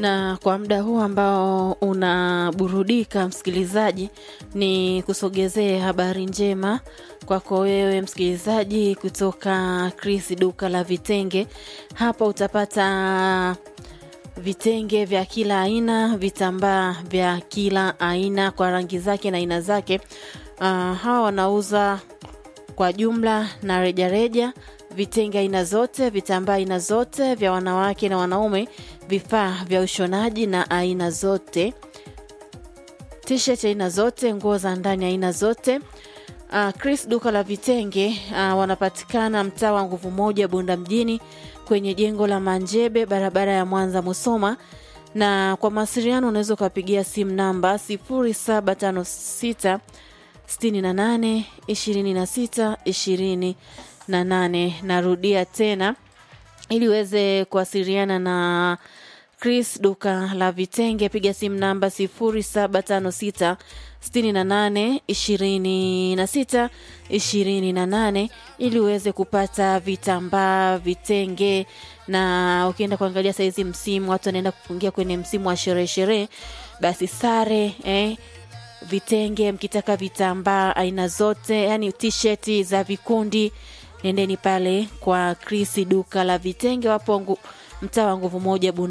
na kwa muda huu ambao unaburudika msikilizaji, ni kusogezee habari njema kwako wewe msikilizaji kutoka Chris duka la vitenge. Hapa utapata vitenge vya kila aina, vitambaa vya kila aina kwa rangi zake na aina zake. Uh, hawa wanauza kwa jumla na rejareja vitenge aina zote, vitambaa aina zote vya wanawake na wanaume, vifaa vya ushonaji na aina zote, t-shirt aina zote, nguo za ndani aina zote. Uh, Chris duka la vitenge uh, wanapatikana mtaa wa nguvu moja Bunda mjini kwenye jengo la Manjebe barabara ya Mwanza Musoma, na kwa mawasiliano unaweza ukapigia simu namba 0756 68 26 28. Narudia tena ili uweze kuwasiliana na Chris duka la vitenge, piga simu namba 0756 68 26 28 ili uweze kupata vitambaa, vitenge. Na ukienda kuangalia saizi msimu, watu wanaenda kufungia kwenye msimu wa sherehe sherehe, basi sare eh, vitenge mkitaka vitambaa aina zote, yani t-shirt za vikundi, nendeni pale kwa Chris duka la vitenge, wapo mtaa wa nguvu moja Bunda.